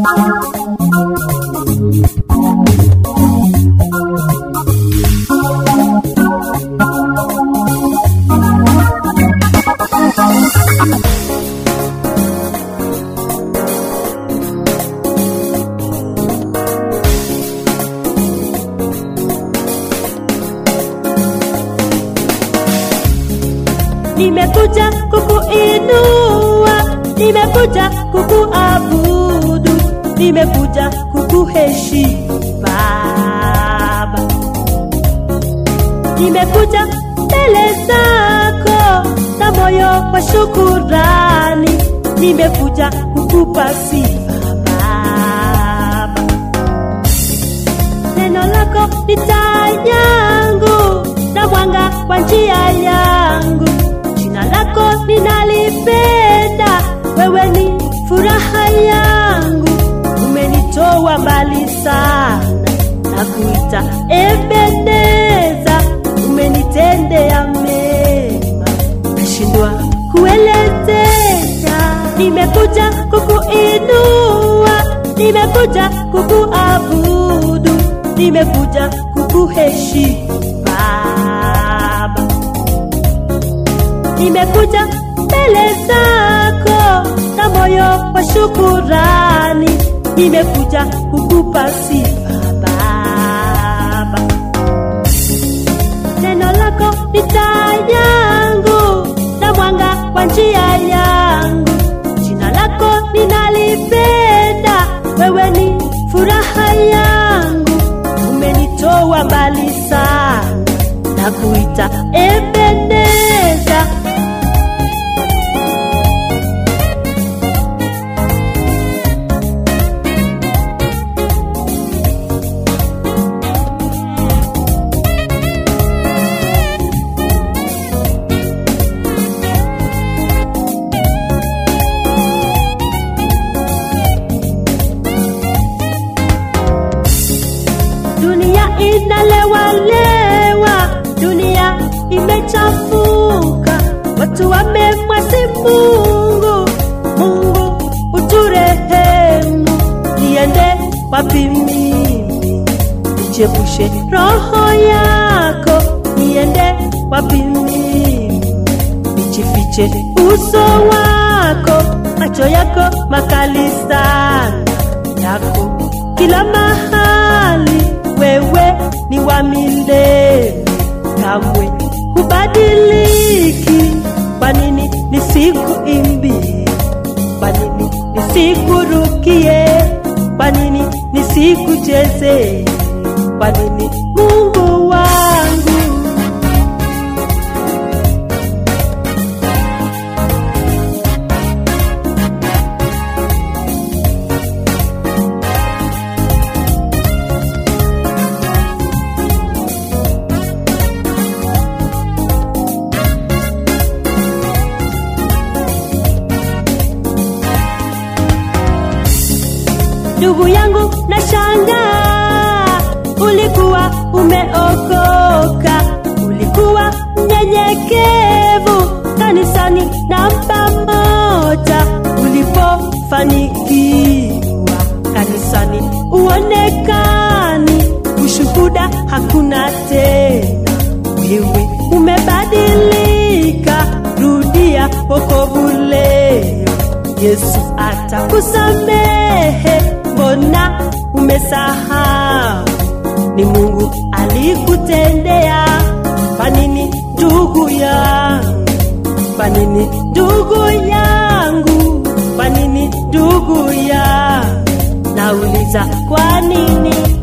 nimekuja kukuinua, nimekuja kukuabudu, nimekuja kukuheshimu Baba, nimekuja mbele zako na moyo wa shukurani, nimekuja kukupa sifa Baba. Neno lako ni taa yangu na mwanga wa njia yangu. Jina lako ninalipenda, wewe ni furaha yangu. Umenitoa mbali sana na kuita Ebeneza, umenitendea mema, nashindwa kuelezea. Nimekuja kukuinua, nimekuja kukuabudu, nimekuja kukuheshimu Baba nimekuja mbele zako na moyo wa shukurani, nimekuja kukupa sifa Baba. Neno lako ni taa yangu na mwanga wa njia yangu. Jina lako ninalipenda, wewe ni furaha yangu. Umenitoa mbali sana na kuita Ebeneza, dunia inalewalewa, dunia imechafuka, watu wamemwasi Mungu. Mungu uturehemu, niende wapi mimi? Nichepushe roho yako, niende wapi mimi? Nijifiche uso wako, macho yako makali sana yako kila mahali, wewe ni wa milele, kamwe hubadiliki. Kwa nini nisikuimbie? Kwa nini nisikurukie? Kwa nini nisikuchezee? Kwa nini Mungu wangu ndugu yangu na shangaa, ulikuwa umeokoka, ulikuwa mnyenyekevu kanisani na pamoja, ulipofanikiwa kanisani uonekani, ushuhuda hakuna tena, wewe umebadilika, rudia wokovu leo. Yesu atakusamehe, mbona umesahau? Ni Mungu alikutendea. Kwa nini ndugu yangu? Kwa nini ndugu yangu? Kwa nini ndugu yangu? Nauliza kwa nini?